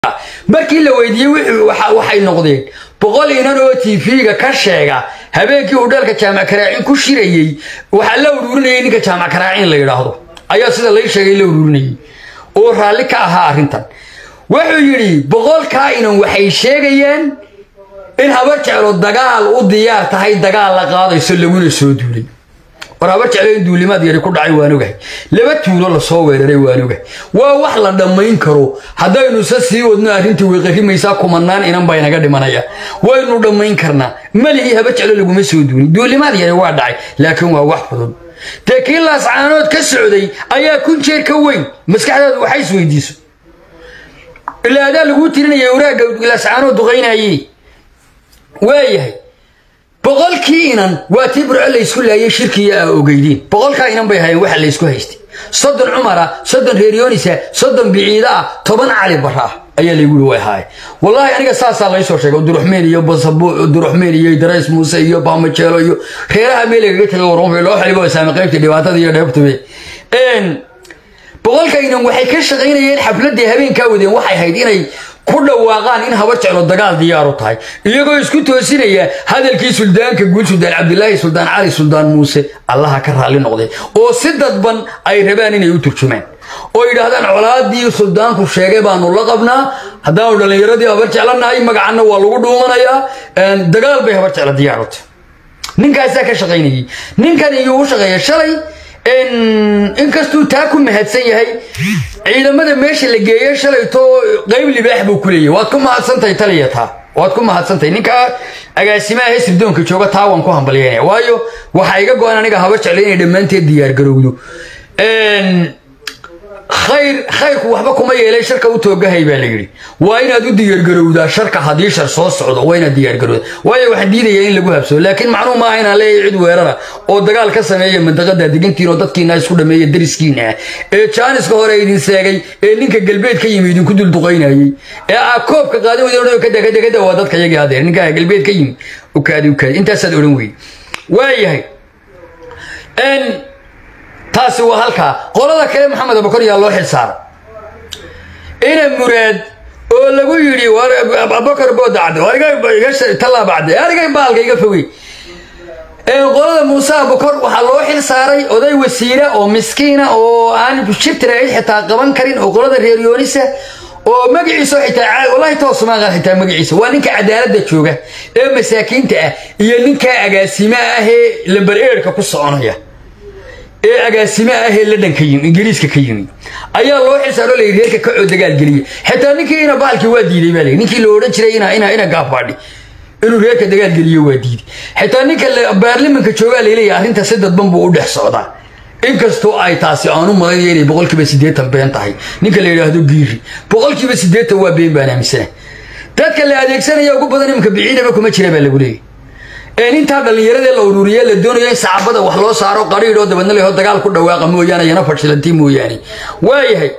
markii la weydiiyey waxay noqdeen boqol inan oo tv-ga ka sheega habeenkii uu dheelka jaamac karaacin ku shirayey waxaa la uruurinayay ninka jaamac karaacin la yidhaahdo ayaa sida lai sheegay la uruurinayay oo raalli ka ahaa arrintan wuxuu yidhi boqolkaa inan waxay sheegayeen in habar jeclo dagaal u diyaar tahay dagaal la qaadayso laguna soo duulay war habar jeclo in duulimaad yari ku dhacay waan ogahay laba tuulo lasoo weeraray waan ogahay waa wax la dhammayn karo haddaynu se sii wadno arrintii way qarimaysaa kumanaan inan baa inaga dhimanaya waynu dhammayn karnaa malihii habar jeclo laguma soo duulin duulimaad yari waa dhacay laakiin waa wax fudud dee kii laascaanood ka socday ayaa kun jeer ka weyn maskaxdaadu waxay isweydiiso ilaa adaa laguu tirinaya waraagga laascaanood duqaynaayey waayahay boqolkii inan waa tii burco laysku laayay shirkiya aa ogeydeen boqolkaa inan bay hayeen waxa laysku haystay soddon cumara soddon reeryoonisa soddon biciida ah toban cali bara ah ayaa laygu yiri way haaye wallaahi aniga saasaa laysoo sheegay duruxmeel iyo duruxmeel iyo darays muuse iyo baamajeelo iyo reeraha meelagaga tagay warma loo xilibo saame qaybta dhibaatada iyo dheebtube boqolka inan waxay ka shaqaynayeen xafladii habeenkaa wadeen waxay ahayd inay ku dhawaaqaan in habar jeclo dagaal diyaaru tahay iyagoo isku toosinaya hadalkii suldaanka guud suldaan cabdilaahi suldaan cali suldaan muuse allaha ka raalli noqday oo si dadban ay rabaan inay u turjumaan oo yidhaahdaan colaadii suldaanku sheegay baanu la qabnaa haddaanu dhallinyaradii habar jeclanahay magacanna waa lagu dhuumanayaa dagaal bay habar jeclo diyaaru tahay ninkaasaa ka shaqaynayay ninkan iyuu u shaqeeya shalay inkastuu taa ku mahadsan yahay ciidamada meesha la geeye shalayto qayb libaax buu ku leeyahy waad ku mahadsantahay taliya taa waad ku mahadsantahay ninkaa agaasimaha sirdoonka jooga taa waan ku hambalyeynaya waayo waxaa iga go-an aniga haba jeclay inay dhammaanteed diyaargarowdo khayr khayrku waxba kuma yeelay sharka u toogahay baa la yidhi waa inaad u diyaargarowdaa sharka haddii shar soo socdo waa inaad diyaargarowda waayo waxaan diidayaa in lagu habsado laakiin macnuu maaha inaan leeyahay cid weerara oo dagaal ka sameeya mandaqada degantiin oo dadkiina isku dhameeya dariskiina ah ee jaaniska hore idin seegay ee ninka galbeed ka yimi idinku dulduqaynayey ee aa koobka qaadi wada kada kada kada waa dadka yagii hadeer ninka galbeed ka yimi ukaadi ukaadi intaasaad odhan weyey waayahay taasi waa halkaa qolada kale maxamed abakor yaa loo xilsaaray ina muraad oo lagu yidhi abakar boodacde ariga baalka iga fogey qolada muuse abakor waxaa loo xil saaray oday wasiira oo miskiina oo aan shibtira cid xitaa qaban karin oo qolada reer yoonisa oo magaciisa xitaa wallahi toosumaaqa xitaa magaciisa waa ninka cadaaladda jooga ee masaakiinta ah iyo ninka agaasima ah ee lamber eerka ku soconaya ee agaasime ahee ladhan ka yimi ingiriiska ka yimi ayaa loo xilsaaro la reerka kacoo dagaal geliya xitaa ninkii ina baalkii waa diiday baa ninkii la odhan jiray ina gaafaadhi inuu reerka dagaal geliyo waa diiday xitaa ninka baarlimanka joogaa laleeyahay arrinta si dadban buu u dhex socdaa inkastoo ay taasi aanu malaynayo inay boqolkiiba siddeetan been tahay ninka la yidhaahdo giiri boqolkiiba siddeetan waa been baan aaminsana dadka la adeegsanaya ugu badan iminka biciidaba kuma jira baa lagu leeyahy intaa dhallinyaradee la ururiye la doonayo in saxaabada wax loo saaro qariidhoo dabadna leho dagaal ku dhawaaqa mooyaane yana fashilanti mooyaane waayahay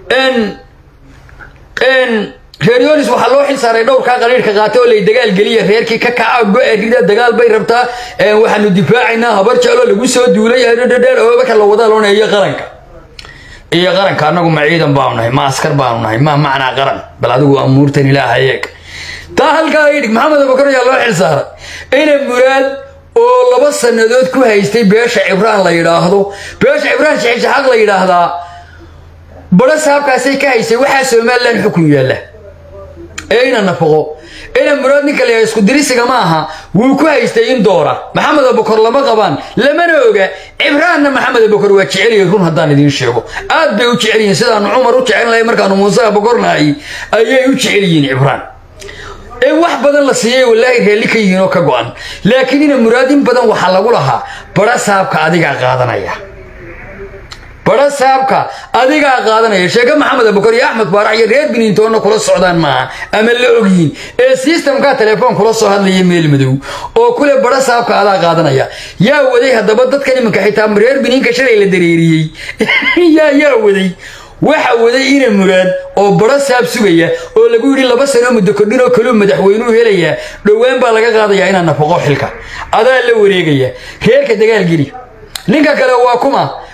reer yonis waxaa loo xil saaray dhowrkaa qariirhka qaata oo lay dagaal geliya reerkii ka kaca go-e rida dagaal bay rabtaa waxaanu difaacaynaa habar jeclo lagu soo duulay marka la wada looneeyo qaranka iyo qaranka annagu ma ciidan baanu nahay ma askar baanu nahay ma macnaa qaran bal adigu amuurtan ilaaha eeg taa halkaa idhig maxamed abakar ayaa loo xil saaray ina muraad oo laba sannadood ku haystay beesha cibraan la yidhaahdo beesha cibraan shaxishaxaaq la yidhaahdaa baro saabkaasay ka haysay waxaa somalilan xukun yaalla ee ina nafaqo ina muraad ninka la isku dirisiga ma aha wuu ku haystay in doora maxamed abakor lama qabaan lamana oga cibraanna maxamed abakor waa jecelyahay run haddaan idiin sheego aad bay u jecel yihiin sidaanu cumar u jecel lahay markaanu muuse abakornahay ayay u jecel yihiin cibraan in wax badan la siiyey wallaahi raalli ka yihiin oo ka go-an laakiin ina muraad in badan waxaa lagu lahaa bara saabka adigaa qaadanaya bara saabka adigaa qaadanaya sheeke maxamed abukar iyo axmed baarax iyo reer biniintoonna kula socdaan maaha ama la ogyihin ee sistamkaa telefoon kula soo hadlaya meel madow oo kule bara saabka adaa qaadanaya yaa waday haddaba dadkan iminka xitaa reer biniinka shalay la dareeriyey yaa yaa waday waxa waday ina muraad oo baro saab sugaya oo lagu yidhi laba sano muddo kordhin oo kaluu madaxweynuu helayaa dhowaan baa laga qaadayaa inaa nafaqo xilka adaa la wareegaya reerka dagaalgeli ninka kale waa kuma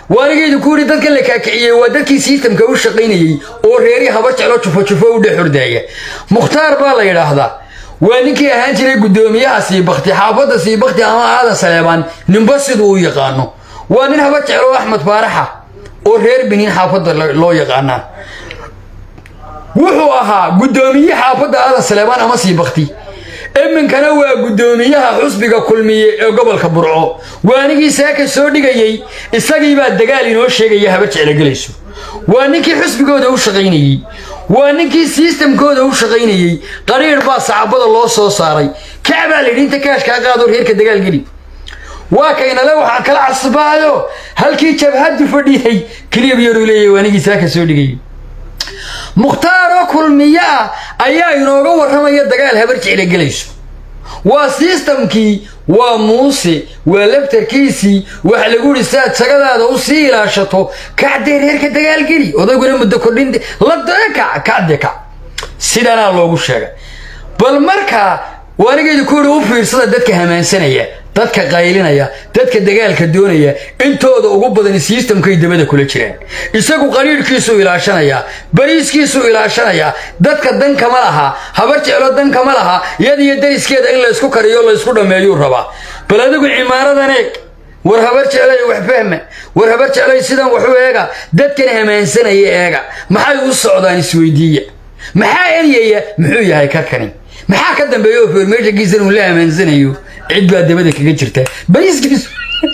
waanigaydu ku yidhi dadkan la kaakiciyey waa dadkii sistamka u shaqaynayey oo reerii habar jeclo jufo jufo u dhex hordaaya mukhtaar baa la yidhaahdaa waa ninkii ahaan jiray guddoomiyaha siibakti xaafadda siibakti ama aadan saleebaan ninba siduu u yaqaano waa nin habar jeclo axmed baaraxa oo reer biniin xaafadda loo yaqaanaa wuxuu ahaa guddoomiye xaafadda aadan saleebaan ama siibakti iminkana waa guddoomiyaha xusbiga kulmiye ee gobolka burco waanigii saaka soo dhigayey isagiibaa dagaal inoo sheegaya habar jeclogelayso waa ninkii xusbigooda u shaqaynayey waa ninkii sistamkooda u shaqaynayey qariir baa sacabada loo soo saaray kacbaa layidhi inta kaashkaa qaado reerka dagaalgeli waa kaynale waxaan kala casbaayo halkii jabhaddu fadhiyay kiliyab yaruu leeyahy waanigii saaka soo dhigayey mukhtaaroo kulmiye ah ayaa inooga warramaya dagaal habar jecla gelayso waa sistamkii waa muuse waa laftarkiisii waxa lagu yidhi siaad sagadaada u sii ilaashato kacdee reerka dagaalgeli odayguna muddo kordhin ladee kac kacde kac sidanaa loogu sheegay bal markaa waanigeedu ku yidhi u fiirsada dadka hamaansanaya dadka qaylinaya dadka dagaalka doonaya intooda ugu badani sistamkay dabada kula jiraan isagu qariirhkiisuu ilaashanayaa bariiskiisuu ilaashanayaa dadka dan kama laha habar jeclo dan kama laha iyad iyo dariskeeda in laysku kariyo laysku dhammeeyuu rabaa bal adigu cimaaradan eeg war habar jeclay wax fahma war habar jeclay sidan waxu eega dadkan hamaansanaya eega maxay u socdaan isweydiiya maxaa eryaya muxuu yahay karkani maxaa ka dambeeya oo formeeshankiisan uu la hamaansanayo cid baa dabada kaga jirta bariiskiisu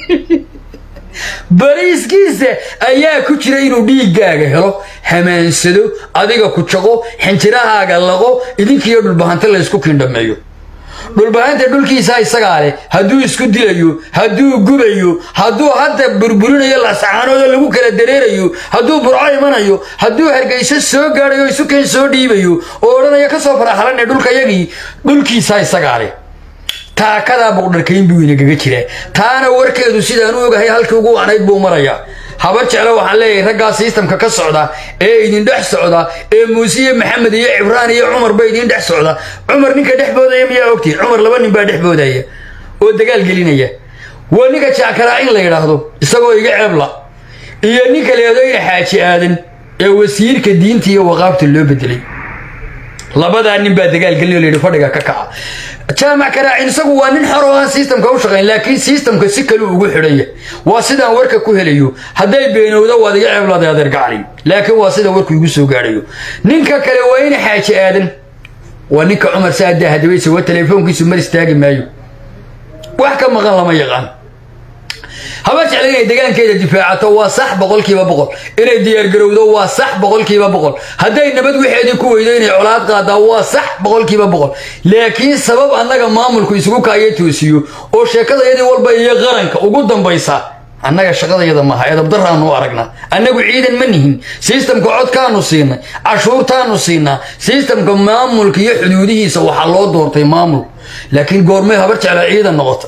bariiskiisa ayaa ku jira inuu dhiiggaaga helo hamaansado adiga ku jaqo xinjirahaaga laqo idinkiiyo dhulbahanta laysku kiindhameeyo dhulbahanta dhulkiisaa isagaa leh hadduu isku dilayo hadduu gubayo hadduu hadda burburinayo lasacaanooda lagu kala dareerayo hadduu burco imanayo hadduu hargayso soo gaadhayo isukeen soo dhiibayo oo odhanayo ka soo faraxalane dhulkayagii dhulkiisaa isagaa leh taakadaa boqdharkayn buu inagaga jiraa taana warkeedu sidaan u ogahay halkii ugu wacnayd buu marayaa habar jeclo waxaan leeyahay raggaa sistamka ka socda ee idin dhex socda ee muuse iyo maxamed iyo cibraan iyo cumar ba idin dhex socda cumar ninka dhex boodaya miyaa ogtiin cumar laba nin baa dhex boodaya oo dagaal gelinaya waa ninka jackaraa in la yidhaahdo isagoo iga ceebla iyo ninka leedoyna xaaji aadan ee wasiirka diinta iyo waqaabta loo bedelay labadaa nin baa dagaal gelin oo layidhi fadhiga ka kaca jaamac karaacin isagu waa nin xor oo aan sistamka u shaqayn laakiin sistamka si kale ugu xidhanya waa sidaan warka ku helayo hadday beenowda waad iga ceebladay adeer gacali laakiin waa sida warku igu soo gaadhayo ninka kale waa ina xaaji aadan waa ninka cumar saadaa hadabaysa waa teleefoonkiisu mar istaagi maayo wax ka maqan lama yaqaan habar jecla inay degaankeeda difaacato waa sax boqolkiiba boqol inay diyaargarowdo waa sax boqolkiiba boqol hadday nabad waxeedii ku weydo inay colaad qaadaa waa sax boqolkiiba boqol laakiin sabab annaga maamulku isugu kaayo toosiyo oo sheekadayadii walba iyo qaranka ugu dambaysa annaga shaqadayada maaha edabdaraanu u aragnaa annagu ciidan ma nihin sistamka codkaanu siinay cashuurtaanu siinaa sistamka maamulka iyo xuduudihiisa waxaa loo doortay maamul laakiin goormay habar jecla ciidan noqota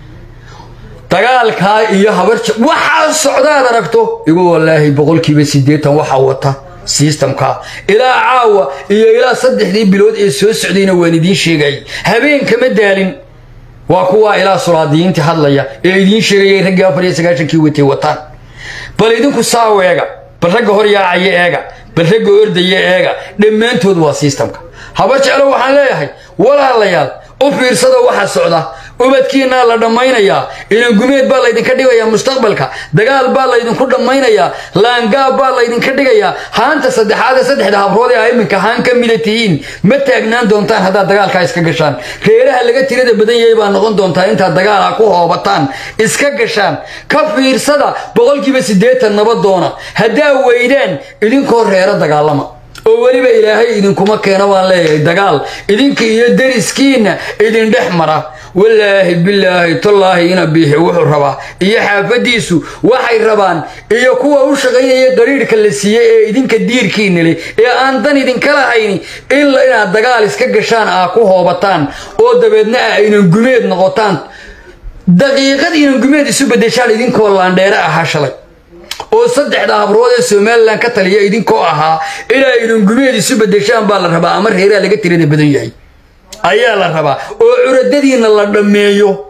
dagaalkaa iyo habar waxaa socdaad aragto igu walaahi boqolkiiba siddeetan waxaa wata sistamka ilaa caawa iyo ilaa saddexdii bilood ee soo socdayna waan idiin sheegay habeen kama daalin waa kuwaa ilaa sulaadiyiintii hadlaya ee idiin sheegayay raggii afar iyo sagaashankii watay wataan bal idinku saaw eega bal ragga hor yaacaya eega bal ragga ordaya eega dhammaantood waa sistamka habar jeclo waxaan leeyahay walaalayaal u fiirsada waxa socda ubadkiinaa la dhammaynayaa inangumeed baa laydinka dhigayaa mustaqbalka dagaal baa laydinku dhammaynayaa laangaab baa laydinka dhigayaa haanta saddexaad ee saddexda habrood ee a iminka haan ka mida tihiin ma taagnaan doontaan haddaad dagaalkaa iska gashaan reeraha laga tirada badan yahay baa noqon doontaa intaad dagaalha ku hoobataan iska gashaan ka fiirsada boqolkiiba siddeetan nabadoona haddaa weydaan idinkoo reero dagaalama oo weliba ilaahay idinkuma keeno baan leeyahay dagaal idinka iyo dariskiinna idin dhex mara walaahi bilaahi tallaahi ina biixi wuxuu rabaa iyo xaafadiisu waxay rabaan iyo kuwa u shaqaynaya qariirhka la siiyey ee idinka diirkiina leh ee aan dan idinka lahayni in inaad dagaal iska gashaan aa ku hoobataan oo dabeedna ah inangumeed noqotaan daqiiqad inangumeed isu bedeshaan idinkoo laandheere ahaa shalay oo saddexda habrood ee somalilan ka taliya idinkoo ahaa inaa inangumeed isu bedeshaan baa la rabaa ama reeraha laga tirada badan yahay ayaa la rabaa oo curadadiina la dhammeeyo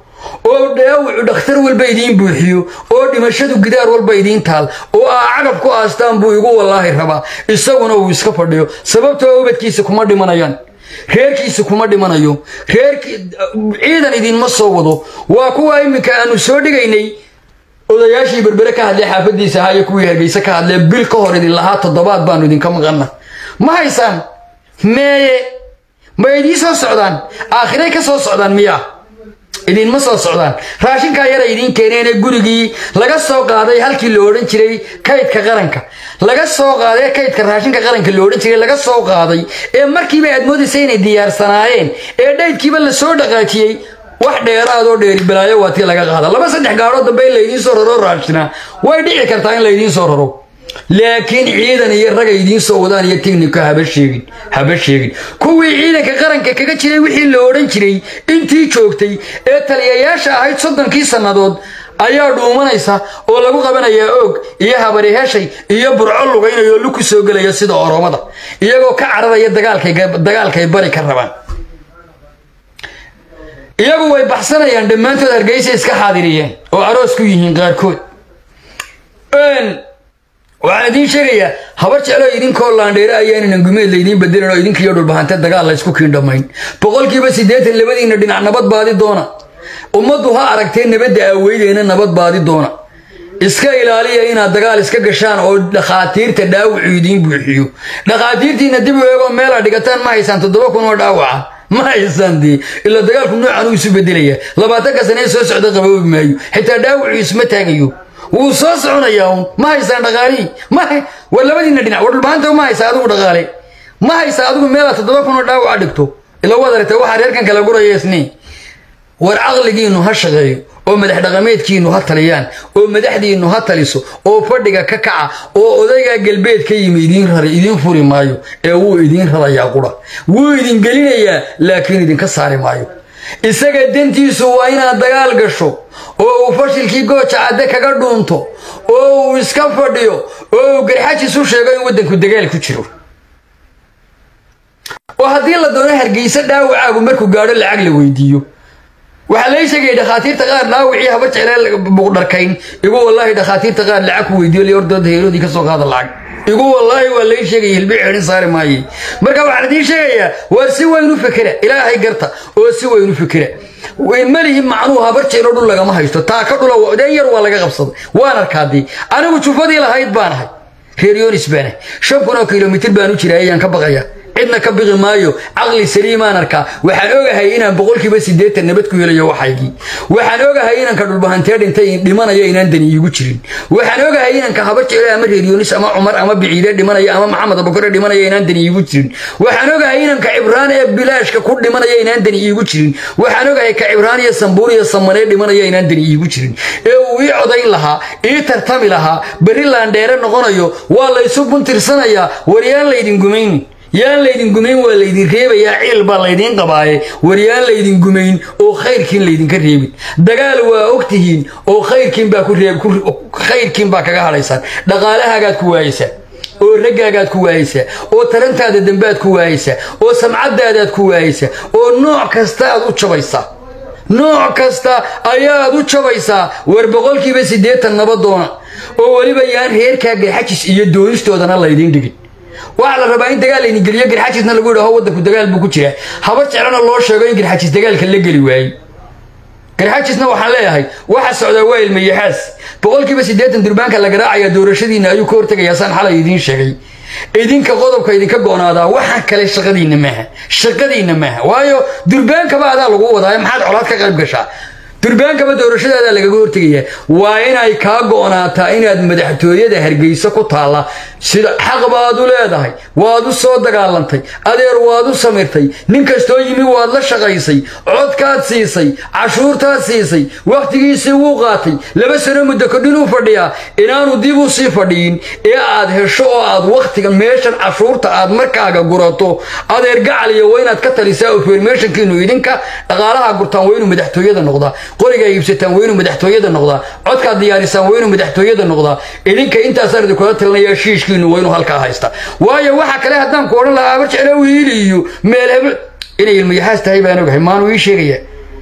oo dhaawacu dhakhtar walba idiin buuxiyo oo dhimashadu gidaar walba idiin taal oo aa cagab ku aastaan buu igu wallaahi rabaa isaguna uu iska fadhiyo sababtoo ubadkiisa kuma dhimanayaan reerkiisa kuma dhimanayo reerkii ciidan idinma soo wado waa kuwa iminka aanu soo dhigaynay odayaashii berbere ka hadlee xaafadiisa ahaa iyo kuwii hargeyse ka hadlee bil ka hor idin lahaa toddobaad baanu idinka maqanna ma haysaan meeye ma idiin soo socdaan aakhiray ka soo socdaan miyaa idinma soo socdaan raashinkaa yara idiin keeneene gurigii laga soo qaaday halkii la odhan jiray kaydka qaranka laga soo qaaday kaydka raashinka qaranka la odhan jiray laga soo qaaday ee markiiba aad moodaysa inay diyaarsanaayeen ee dhaydkiiba la soo dhaqaajiyey wax dheeraadoo dheeri balaayo waa tii laga qaada laba saddex gaadhood dambe in laydiin soo raro raashina way dhici kartaa in laydiin soo raro laakiin ciidan iyo raga idiin soo wadaan iyo tignika haba sheegin haba sheegin kuwii ciidanka qaranka kaga jiray wixii la odhan jiray intii joogtay ee taliyayaasha ahayd soddonkii sannadood ayaa dhuumanaysa oo lagu qabanayaa oog iyo habari heshay iyo burco lugaynayo luku soo gelaya sida oromada iyagoo ka cararaya dagaalkay bari ka rabaan iyagu way baxsanayaan dhammaantood hargeysa iska xaadiriyeen oo aroos ku yihiin qaarkood waxaan idiin sheegayaa habar jeclo idinkoo laandheere ayaanan gumeed laydiin bedelin oo idinkiiyo dhulbahante dagaal laysku kiindhamayn boqolkiiba siddeetan labadiinna dhinac nabad baadi doona ummaddu ha aragtee nabadda aaweydeena nabad baadi doona iska ilaaliya inaad dagaal iska gashaan oo dhakhaatiirta dhaawacu idiin buuxiyo dhakhaatiirtiina dib u eegoo meelaa dhigataan ma haysaan toddoba kun oo dhaawaca ma haysaan dee ilaa dagaalku noocan uu isu bedelaya labaatanka sanee soo socda qaboobi maayo xitaa dhaawacu isma taagayo wuu soo soconayaa un ma haysaan dhaqaalihii ma war labadiina dhinac war dhulbaanta ma haysaa adigu dhaqaale ma haysaa adigu meelaa toddoba kun oo dhaawaca dhigto ila waad aragtay waxaa reerkan kala guraya isni war caqligiinnu ha shaqeeyo oo madax dhaqameedkiinnu ha taliyaan oo madaxdiinnu ha taliso oo fadhiga ka kaca oo odaygaa galbeed ka yimi idiin raray idiin furi maayo ee wuu idiin rarayaa qura wuu idin gelinayaa laakiin idinka saari maayo isaga dantiisu waa inaad dagaal gasho oo uu fashilkii gooja cadde kaga dhuunto oo uu iska fadhiyo oo uu garxajis u sheego in waddanku dagaal ku jiro oo haddii la doono hargeysa dhaawacaagu markuu gaadho lacag la weydiiyo waxaa lay sheegaya dhakhaatiirta qaar dhaawacii haba jeclee buqdharkayn igu wallaahi dhakhaatiirta qaar lacag ku weydiiyo lay ordooda heeroodii ka soo qaada lacag igu wallaahi waa lay sheegaya hilbi ceedhin saari maayey marka waxaan idiin sheegayaa waa si weyn u fikira ilaahay garta oo si weyn u fikira malihi macnuu habar jeelo dhul lagama haysto taa ka dhula dee yar waa laga qabsaday waan arkaadii anigu jufadii lahayd baan ahay reer yonis baan ahay shan kun oo kilomitir baan u jiray ayaan ka baqaya cidna ka biqi maayo caqli saliimaan arkaa waxaan ogahay inaan boqolkiiba siddeetan nabad ku helayo waxaygii waxaan ogahay inanka dhulbahantee dhintay dhimanaya inaan dani iigu jirin waxaan ogahay inanka habar jeclo ama reer yonis ama cumar ama biciide dhimanaya ama maxamed abukare dhimanaya inaan dani iigu jirin waxaan ogahay inanka cibraan ee bilaashka ku dhimanaya inaan dani iigu jirin waxaan ogahay ka cibraan iyo sambuur iyo samanee dhimanaya inaan dani iigu jirin ee uu ii codayn lahaa ii tartami lahaa berri laandheere noqonayo waa laysu buntirsanayaa waryaan laydin gumaynin yaan laydin gumayn waa laydin reebayaa ciil baa laydiin qabaaye war yaan laydin gumayn oo khayrkiin laydinka reebin dagaal waa ogtihiin oo khayrkiin baa ku reeb khayrkiin baa kaga hadhaysaan dhaqaalahaagaad ku waayeysaa oo raggaagaad ku waayeysaa oo tarantaada dambaad ku waayeysaa oo samcadaadaad ku waayeysaa oo nooc kasta aad u jabaysaa nooc kasta ayaad u jabaysaa war boqolkiiba siddeetan nabadoona oo weliba yaan reerkaa garxajis iyo doonistoodana laydiin dhigin waxaa la rabaa in dagaal laydin geliyo garxajisna lagu yidhaho waddanku dagaal buu ku jiraa habar jeclana loo sheego in garxajis dagaalka la geli waayey garxajisna waxaan leeyahay waxa socdaa waa ilmayaxaas boqolkiiba siddeetan durbaanka la garaacaya doorashadiinna ayuu ka hortegayaa saan xalay idiin sheegay idinka qodobka idinka goonaadaa waxaa kale shaqadiinna maaha shaqadiinna maaha waayo durbaankaba adaa lagu wadaayo maxaad colaad ka qayb gashaa durbaankaba doorashadaada lagaga hortegayaa waa inay kaa go'naataa inaad madaxtooyada hargeysa ku taalla sida xaq baad u leedahay waad u soo dagaalantay adeer waad u samirtay nin kastoo yimi waad la shaqaysay codkaad siisay cashuurtaad siisay wakhtigiisii wuu qaatay laba sano muddo kodhinuu fadhiyaa inaanu dib u sii fadhiyin ee aad hesho oo aad wakhtiga meeshan cashuurta aad markaaga gurato adeer gacaliyo waa inaad ka talisaa oo fermeshankiinu idinka dhaqaalaha gurtaan waa inuu madaxtooyada noqdaa qorigaa iibsataan waa inuu madaxtooyada noqdaa codkaad diyaarisaan waa inuu madaxtooyada noqdaa idinka intaasaan idinkula talinayaa shiishkiinu waa inuu halkaa haysta waayo waxa kale haddaan ku odhan lahaa abar jeclo wiili iyo meel hebel inay ilmayaxaas tahay baan ogahay maanu ii sheegaya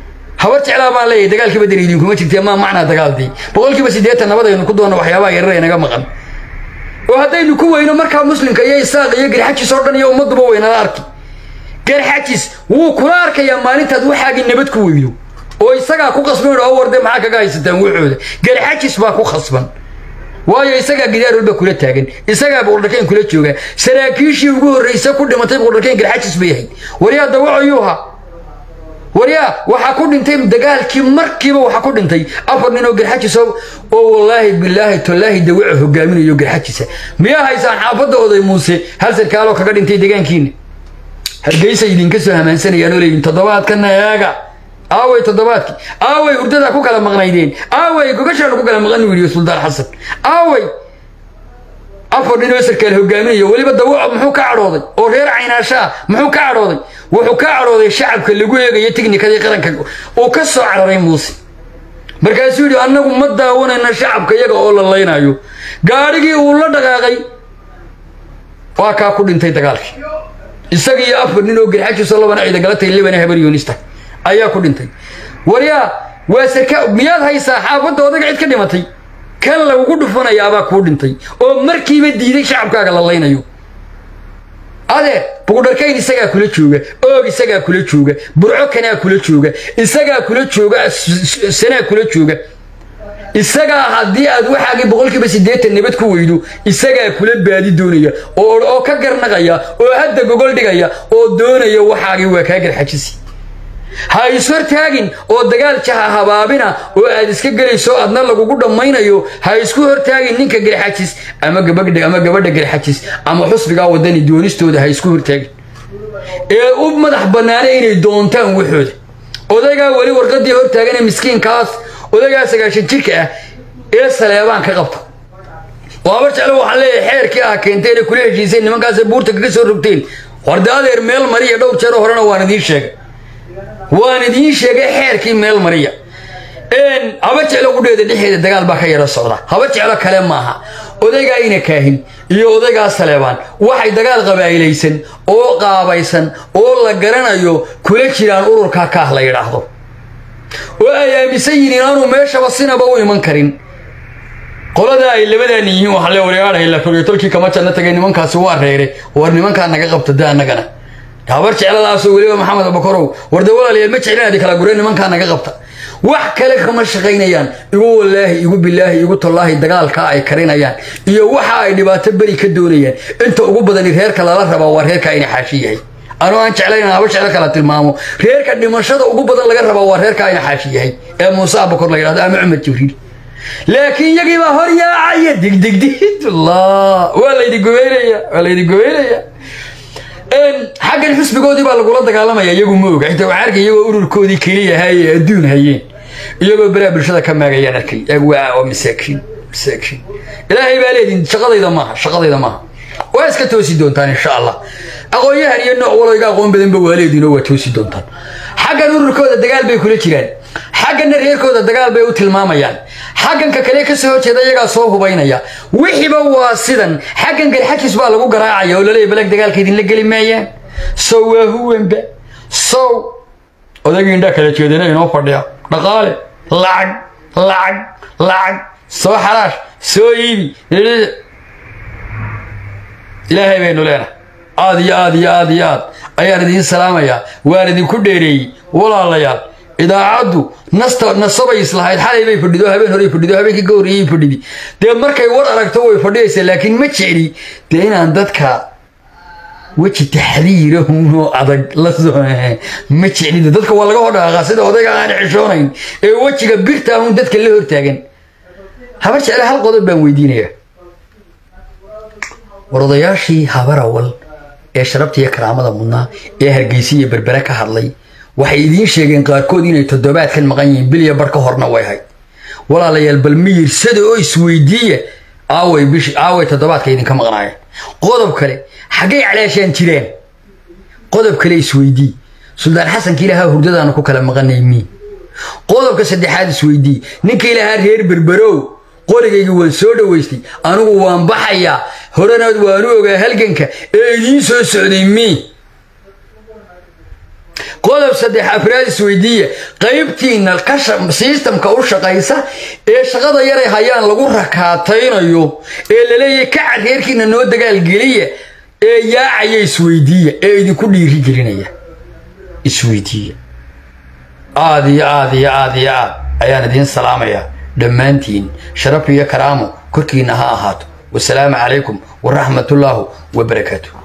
habar jeclaa baan leeyahay dagaalkii badan idinkuma jirtee maa macnaa dagaaldii boqolkiiba siddeetan nabadaynu ku doonno waxyaabaha yarar inaga maqan oo haddaynu ku weyno markaa muslimka iyo isaaq iyo garxajis oo dhan iyo ummadduba weynala arki garxajis wuu kula arkayaa maalintaad waxaagii nabad ku weydo oo isagaa ku qasban oo warde maxaa kaga haysataan wuxooda garxajis baa ku khasban waayo isagaa gidaar walba kula taagan isagaa boqordhakayn kula jooga saraakiishii ugu horraysa ku dhimatay boqordhakayn garxajis bay ahayd waryaa dawacayuuha waryaa waxaa ku dhintay dagaalkii markiiba waxaa ku dhintay afar nin oo garxajis oo wallaahi bilaahi tallaahi dawaca hogaaminayo garxajisa miyaa haysaan xaafadda oday muuse hal sarkaaloo kaga dhintay degaankiina hargeysa idinka soo hamaansanayaan oo leeyihin toddobaadkana eega aaway toddobaadkii aaway hurdadaa ku kala maqnaydeen aaway gogashaanu ku kala maqan wiiliyo suldaan xasan aaway afar nin oo sarkaal hogaaminayo weliba dawaco muxuu ka cadhooday oo reer caynaashaa muxuu ka cadhooday wuxuu ka cadhooday shacabka lagu eegayo tiknikadii qaranka uu ka soo cararay muuse markaasuu yidhi annagu ma daawanayna shacabka iyaga oo la laynayo gaadhigii uu la dhaqaaqay waa kaa ku dhintay dagaalkii isaga iyo afar nin oo garxajiisoo labana ciidagalatay libana habar yoonista ayaa ku dhintay waryaa waa sarka miyaad haysaa xaafadda odaga cid ka dhimatay kan lagugu dhufanayaabaa kuu dhintay oo markiiba diiday shacabkaaga la laynayo adeer bugdharkayn isagaa kula jooga oog isagaa kula jooga burco kanaa kula jooga isagaa kula jooga sanaa kula jooga isagaa haddii aad waxaagii boqolkiiba siddeetan nabad ku weydo isagaa kula baadi doonaya oo ka garnaqaya oo hadda gogol dhigaya oo doonaya waxaagii waa kaa garxajisi ha ishortaagin oo dagaal jaha habaabina oo aad iska gelayso adna lagugu dhammaynayo ha isku hortaagin ninka garxajis ama gabadha ama gabadha garxajis ama xusbigaa wadani doonistooda ha isku hortaagin ee u madax bannaana inay doontaan waxooda odaygaa weli warqadii hortaagane miskiinkaas odaygaa sagaashan jirka ah ee saleebaan ka qabta oo habar jeclo waxaan leeyahay xeerkii ah keenteen ee kula heshiiseen nimankaasay buurta kaga soo rogteen warde adeer meel mariya dhowr jeer horena waan idiin sheegay waan idiin sheegay xeerkii meel mariya haba jeclo qudheeda dhexeeda dagaal baa ka yaro socda haba jeclo kale maaha odaygaa ina kaahin iyo odaygaa saleebaan waxay dagaal qabaa'ilaysan oo qaabaysan oo la garanayo kula jiraan ururka kaah la yidhaahdo oo ay aaminsan yihiin inaanu meeshaba sinaba u iman karin qoladaa ay labadaani yihiin waxaa le waryaadhay la fogey tolkii kama janno tagay nimankaasi waa reere war nimankaa naga qabta da annagana habar jecladaasoo weliba maxamed abakorow warde walaalayaal ma jeclinaadi kala gureen nimankaa naga qabta wax kale kama shaqaynayaan igu wallaahi igu bilaahi igu tallaahi dagaalkaa ay karinayaan iyo waxa ay dhibaato beri ka doonayaan inta ugu badani reerka lala rabaa waa reerkaa ina xaashi yahay anuu aan jeclayn haba jeclo kala tilmaamo reerka dhimashada ugu badan laga rabaa waa reerkaa ina xaashi yahay ee muuse abakor la yidhahdo ama cumar jibriil laakiin yagii baa hor yaacaya digdigdigid allah waa laydi gobeynaya waa laydi gobeynaya xaggan xusbigoodii baa lagula dagaalamaya iyagu ma oga inta waxaa arkay iyagoo ururkoodii keliya haye adduun hayeen iyagoo beraa bulshada ka maagayaan arkay waa oo masaakiin masaakiin ilaahay baa leedin shaqadayda maaha shaqadayda maaha waa iska toosi doontaan insha allah aqoon-yahan iyo nooc walooga aqoon badanba waa leediinoo waa toosi doontaan xaggan ururkooda dagaal bay kula jiraan xagganna reerkooda dagaal bay u tilmaamayaan xagganka kale ka soo horjeeda iyagaa soo hubaynaya wixiiba waa sidan xaggan galxajis baa lagu garaacaya oo laleeya balag dagaalka idinla geli maayaan sow waa huwanba sow odaygii indhaa kala jeedana inoo fadhiya dhaqaale lacag lacag lacag soo xaraash soo iibi ilaahay baynu leenahay aad iyo aad iyo aad iyo aad ayaan idiin salaamayaa waan idinku dheereeyey walaalayaal idaacaddu nasta nasabay islahayd xalay bay fadhido habeen horey fadhido habeenkii ka horreeyey fadhidi dee markay war aragto way fadhiyaysaa laakiin ma jecli dee inaan dadka weji taxriirahunoo adag la soo ma jeclida dadka waa laga hodhaqaa sida odayga aan xishoonayn ee wejiga birta ahun dadka la hortaagan habar jecle hal qodob baan weydiinayaa war odayaashii habarawal ee sharabta iyo karaamada mudnaa ee hargeysa iyo berbere ka hadlay waxay idiin sheegeen qaarkood inay toddobaadkan maqan yihiin biliya bar ka horna way hayd walaalayaal bal miyirsada oo isweydiiya aaway bish aaway toddobaadka idinka maqnaayeen qodob kale xaggay calaashaan jireen qodob kale isweydii suldaan xasanka ilahaa hurdadaanu ku kala maqanay mii qodobka saddexaad isweydii ninka ilahaa reer berberow qorigaygii waan soo dhowaystay anigu waan baxayaa horanaad waanu ogaa halganka ee idiin soo socday mii qodob saddex afraad isweydiiya qaybtiina sistamka u shaqaysa ee shaqada yaray hayaan lagu rakaataynayo ee laleeyahay kaca reerkiina noo dagaalgeliya ee yaacaya isweydiiya ee idinku dhiiri gelinaya isweydiiya aad iyo aad iyo aad iyo aad ayaan idiin salaamayaa dhammaantiin sharaf iyo karaamo korkiina ha ahaato wasalaamu calaykum waraxmatullaahu wabarakaatu